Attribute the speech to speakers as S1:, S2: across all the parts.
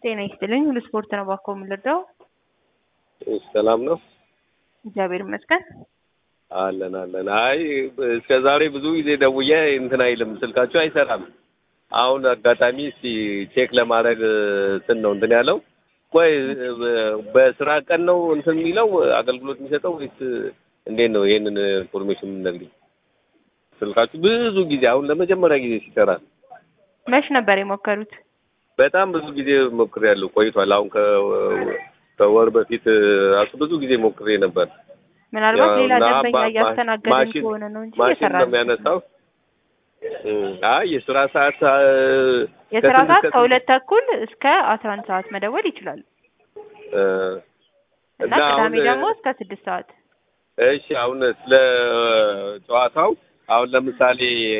S1: ጤና ይስጥልኝ። ሁሉ ስፖርት ነው ባኮ የምንረዳው።
S2: ሰላም ነው
S1: እግዚአብሔር ይመስገን።
S2: አለን አለን። አይ እስከ ዛሬ ብዙ ጊዜ ደውዬ እንትን አይልም ስልካችሁ አይሰራም። አሁን አጋጣሚ እስቲ ቼክ ለማድረግ ስን ነው እንትን ያለው። ቆይ በስራ ቀን ነው እንትን የሚለው አገልግሎት የሚሰጠው ወይስ እንዴት ነው? ይሄንን ኢንፎርሜሽን የምንነግሪኝ። ስልካችሁ ብዙ ጊዜ አሁን ለመጀመሪያ ጊዜ ሲሰራ
S1: መች ነበር የሞከሩት?
S2: በጣም ብዙ ጊዜ ሞክሬያለሁ፣ ቆይቷል። አሁን ከወር በፊት ራሱ ብዙ ጊዜ ሞክሬ ነበር።
S1: ምናልባት ሌላ
S2: እና
S1: ደንበኛ
S2: ማ-
S1: እያስተናገድን
S2: ማሽን-
S1: ከሆነ ነው እንጂ
S2: ማሽን
S1: እየሰራ
S2: ነው የሚያነሳው። አይ የስራ ሰዓት አ-
S1: የስራ
S2: ከስንት
S1: ሰዓት
S2: እስከ
S1: ከሁለት ተኩል እስከ አስራ አንድ ሰዓት መደወል ይችላሉ
S2: እ
S1: እና
S2: እና
S1: ቅዳሜ
S2: አሁን
S1: ደግሞ እስከ ስድስት ሰዓት
S2: እሺ አሁን ስለ ጨዋታው አሁን ለምሳሌ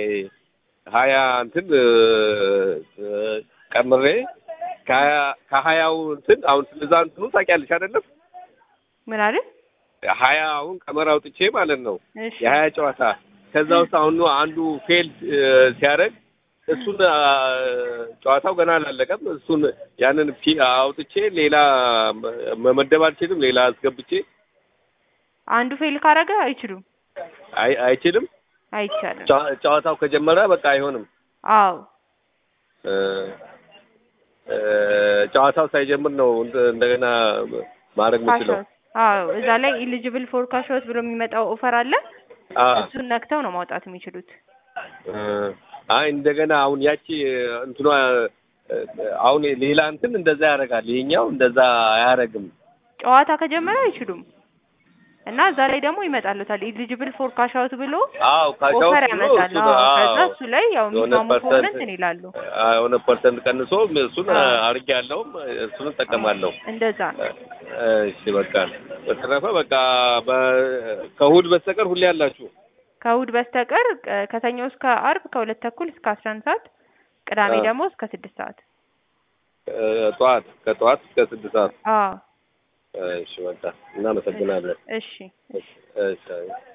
S2: ሀያ እንትን እ፣ እ፣ ቀምሬ ከሀያ ከሀያው እንትን አሁን ስለዛ እንትኑ ታውቂያለሽ አይደለም?
S1: ምን አይደል?
S2: ሀያ አሁን ቀመር አውጥቼ ማለት ነው
S1: እሺ
S2: የሀያ ጨዋታ ከዛ ውስጥ አሁን አንዱ ፌልድ ሲያደርግ እሱን አ፣ ጨዋታው ገና አላለቀም። እሱን ያንን ፊ አውጥቼ ሌላ መ- መመደብ አልችልም። ሌላ አስገብቼ
S1: አንዱ ፌል ካረገ አይችሉም፣
S2: አይ አይችልም።
S1: አይቻልም።
S2: ጨዋ- ጨዋታው ከጀመረ በቃ አይሆንም።
S1: አዎ
S2: እ፣ እ፣ ጨዋታው ሳይጀምር ነው እንደ- እንደገና ማድረግ የምችለው።
S1: ካሾት አዎ እዛ ላይ ኢሊጂብል ፎር ካሾት ብሎ የሚመጣው ኦፈር አለ።
S2: አ፣
S1: እሱን ነክተው ነው ማውጣት የሚችሉት።
S2: እ፣ አይ እንደገና አሁን ያቺ እንትኗ እ፣ አሁን ሌላ እንትን እንደዛ ያደርጋል። ይሄኛው እንደዛ አያደርግም።
S1: ጨዋታ ከጀመረ አይችሉም እና እዛ ላይ ደግሞ ይመጣሉታል ኢሊጂብል ፎር ካሻውት ብሎ
S2: አዎ ካሻው
S1: ኦፈር ያመጣል። አዎ ከዛ እሱ ላይ ያው
S2: የሆነ
S1: የሚስማሙ ከሆነ
S2: ፐርሰንት
S1: እንትን ይላሉ።
S2: የሆነ ፐርሰንት ቀንሶ እሱን
S1: አዎ።
S2: አርጌ ያለውም እሱን እጠቀማለሁ።
S1: እንደዛ ነው።
S2: እሺ በቃ በተረፈ በቃ በ- ከእሑድ በስተቀር ሁሌ ያላችሁ
S1: ከእሑድ በስተቀር ቅ- ከሰኞ እስከ አርብ ከሁለት ተኩል እስከ አስራ አንድ ሰዓት ቅዳሜ
S2: አዎ።
S1: ደግሞ እስከ ስድስት ሰዓት
S2: እ፣ ጠዋት ከጠዋት እስከ ስድስት ሰዓት
S1: አዎ
S2: እሺ በቃ እናመሰግናለን።
S1: እሺ
S2: እሺ